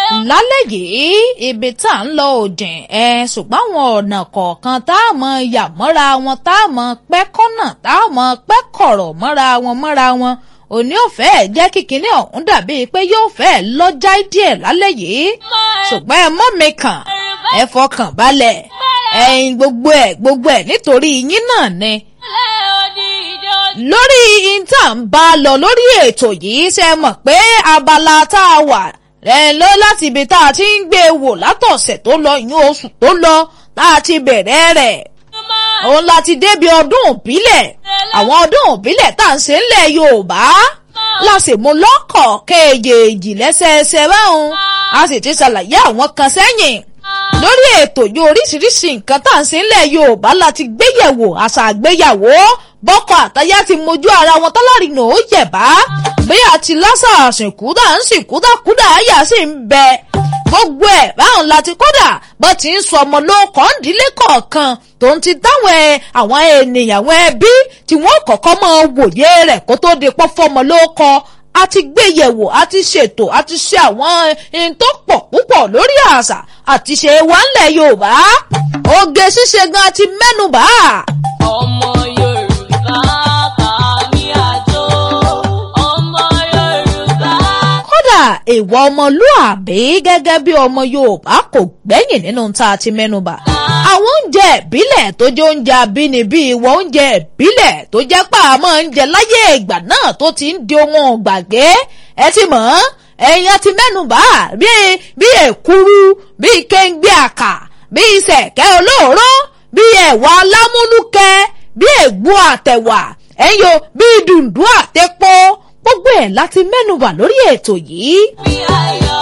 lálẹ́ yìí ibi tá à ń lọ òjìn ẹ ṣùgbọ́n àwọn ọ̀nà kọ̀ọ̀kan tá a mọ yà mọ́ra wọn tá a mọ pẹ́ kọ́nà tá a mọ pẹ́ kọ̀rọ̀ mọ́ra wọn mọ́ra wọn òní ò fẹ́ jẹ́ kíkiní ọ̀hún dàbí pé yóò fẹ́ lọ́jà díẹ̀ lálẹ́ yìí ṣùgbọ́n ẹ mọ́ mi kàn ẹ fọkàn balẹ̀ ẹ̀yin gbogbo ẹ̀ gbogbo ẹ̀ nítorí yín náà ni lórí ìta ń bá lọ lórí ètò yìí ṣe mọ̀ pé abala tá a wà rẹ̀ lọ láti ibi tá a ti ń gbé e wò látọ̀sẹ̀ tó lọ ìyún oṣù tó lọ tá a ti bẹ̀rẹ̀ rẹ̀ òun láti débi ọdún òbílẹ̀ àwọn ọdún òbílẹ̀ tá à ń ṣe ńlẹ̀ Yorùbá láti mú lọ́kọ̀ kéèjèèjì lẹ́sẹẹsẹ báwọn a sì ti ṣàlàyé àwọn kan sẹ́yìn lórí ètò yìí oríṣiríṣi nǹkan tá à ń ṣe ńlẹ̀ Yorùbá láti gbéyẹ̀wò àṣà àgbéyàwó bọ́kọ àtayá ti mojú ara wọn tọ́lárìnà ó yẹ̀bá bí àti lásà àsìnkúdà ń sìnkúdà kúdà àyà sì ń bẹ gbogbo ẹ̀ báwọn láti kódà bó ti ń sọ ọmọ lóko ńdílé kọ̀ọ̀kan tó ń ti táwọn àwọn ènìyàn àwọn ẹbí tí wọ́n kọ́kọ́ máa wòye rẹ̀ kó tó di pọ́ fọmọ lóko a ti gbé yẹ̀wò a ti ṣètò a ti ṣe àwọn ohun tó pọ̀ púpọ̀ lórí àṣà àti ṣe wà ńlẹ̀ Yorùbá oge ṣíṣe gan ti mẹ́nubà. ọmọ Yorùbá bá mi àjò ọmọ Yorùbá. kódà ìwà ọmọlúàbí gẹ́gẹ́ bí ọmọ Yorùbá kò gbẹ́yìn nínú tá a ti mẹ́nubà àwọn oúnjẹ ìbílẹ̀ tó jẹ́ oúnjẹ abínibí ìwọ oúnjẹ ìbílẹ̀ tó jẹ́ pà máa ń jẹ láyé ìgbà náà tó ti ń di ohun gbàgbé ẹ ti mọ̀ ọ́n ẹ̀yin ti mẹ́nubà bíi bíi èkuru bíi kéńgbé àkà bíi sẹ̀kẹ́ olóòró bíi ẹ̀wà alámúlùkẹ́ bíi ègbó àtẹ̀wà ẹ̀yọ bíi dùndún àtẹ̀pọ̀ gbogbo ẹ̀ láti mẹ́nubà lórí ètò yìí. bí ayọ̀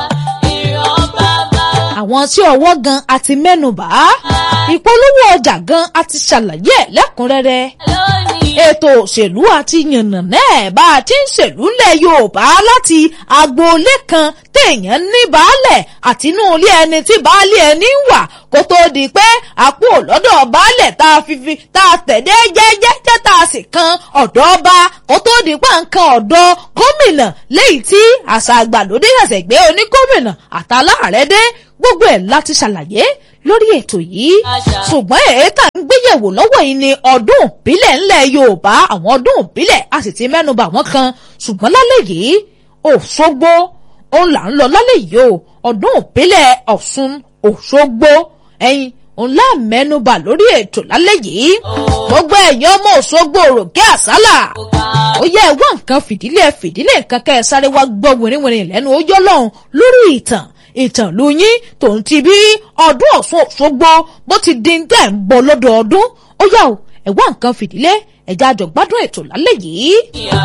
ìran bàbá àwọn tí ọwọ́ gan àti mẹ́nubà ìpolówó ọjà gan àti ṣàlàyé ẹ̀ lẹ́kùnrẹ́rẹ́ lónìí. ètò òṣèlú àti yànnàná ẹ̀ bá a ti ń ṣèlú ńlẹ̀ Yorùbá láti agboolé kan téèyàn ní baálẹ̀ àti inú ilé ẹni tí baálé ẹni ń wà kó tó di pé àpò lọ́dọ̀ baálẹ̀ tá a fi fi tá a tẹ̀dé jẹ́jẹ́jẹ́ tá a sì kan ọ̀dọ́ ọba kó tó di pé nǹkan ọ̀dọ́ gómìnà léyìí tí àṣà àgbàlódé ṣẹ̀ṣẹ̀ gbé onígómìnà àtàláàrẹ́ dé gbogbo ẹ̀ láti ṣàlàyé lórí ètò yìí ṣùgbọ́n èékà ń gbéyẹ̀wò lọ́wọ́ yìí ni ọdún ìbílẹ̀ ńlẹ̀ Yorùbá àwọn ọdún ìbílẹ̀ a sì ti mẹ́nuba àwọn kan ṣùgbọ́n lálẹ́ yìí Òṣogbo òun là ń lọ lálẹ́ yìí o ọdún ìbílẹ̀ Ọ̀ṣun Òṣogbo ẹ̀yin òun lá mẹ́nuba lórí ètò lálẹ́ yìí gbogbo ẹ̀yin ọmọ Òṣogbo òròkè àsálà ó yẹ ẹ wá nǹkan fìdílé fìdílé nǹkan kẹ́ ẹ sáré wá gbọ́ wìrìwìrì lẹ́nu ó yọ́ lọ́hùn lórí ìtàn ìtàn ló yín tòun ti bí ọdún Ọ̀ṣun Òṣogbo bó ti di ń tẹ̀ ń bọ̀ lọ́dọọdún ó yá o ẹ wá nǹkan fìdílé ẹ̀já àjọgbádùn ètò lálẹ́ yìí.